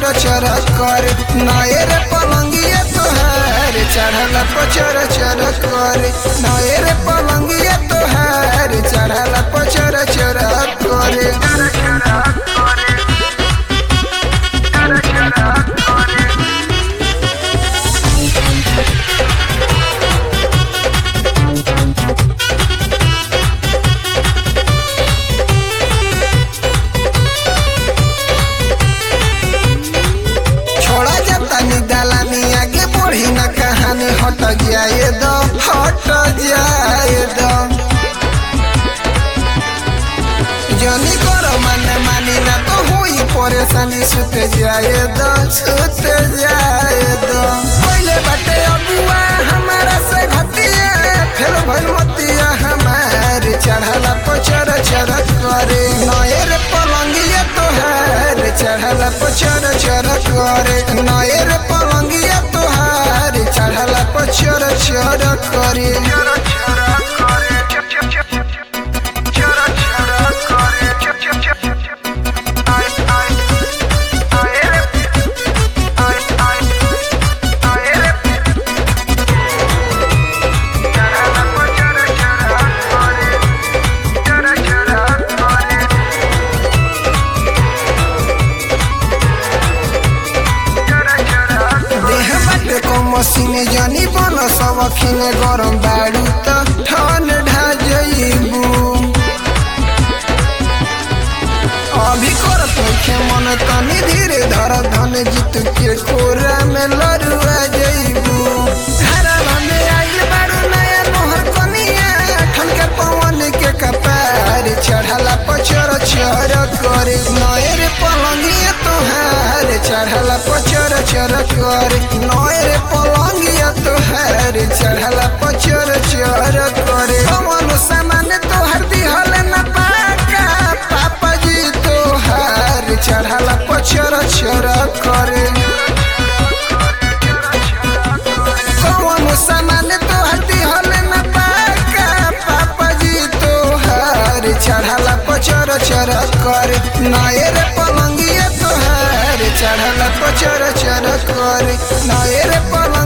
पचर चर कर नए रे पलंगिया तोहार चढ़ल पचर चर कर नए रे पलंगिया तोहार चढ़ल पचर चर कर छोड़ा जाता नी दलानी आगे बढ़ी न कहानी हट जाए दो हट जाए दो जनी करो मन मानी ना तो हुई परेशानी सुत जाए दो सुत जाए दो पहले बाटे अबुआ हमारा से घटिया फिर भइल मतिया हमार चढ़ला पचर चर करे नए रे पलंगिया तोहार चढ़ला पचर चर करे नए रे पलंगिया तोहार चढ़ला पचर चर करे देह बाटे को मसीने जानी बन सब खिने गरम बाड़ू त ठन ढा जइबू अभी कर पखे मन तनी धीरे धर धन जीत के कोरा में लड़ुआ जइबू घरवा में आइल बाड़ू नया मोहर कनिया ठन के पवन के कपार चढ़ला पचर चर करे नए रे पलंगिया तोहार चढ़ला पचर चर करे नए रे पलंगिया तोहार चढ़ला पचर चर करे कौन सामान तोहर दिहल न पाका पापा जी तोहार चढ़ला पचर चर करे कौन सामान तोहर दिहल न पाका पापा जी तोहार चढ़ला पचर चर करे नए रे पलंगिया तोहार चढ़ला पचर चर करे नए रे पलंग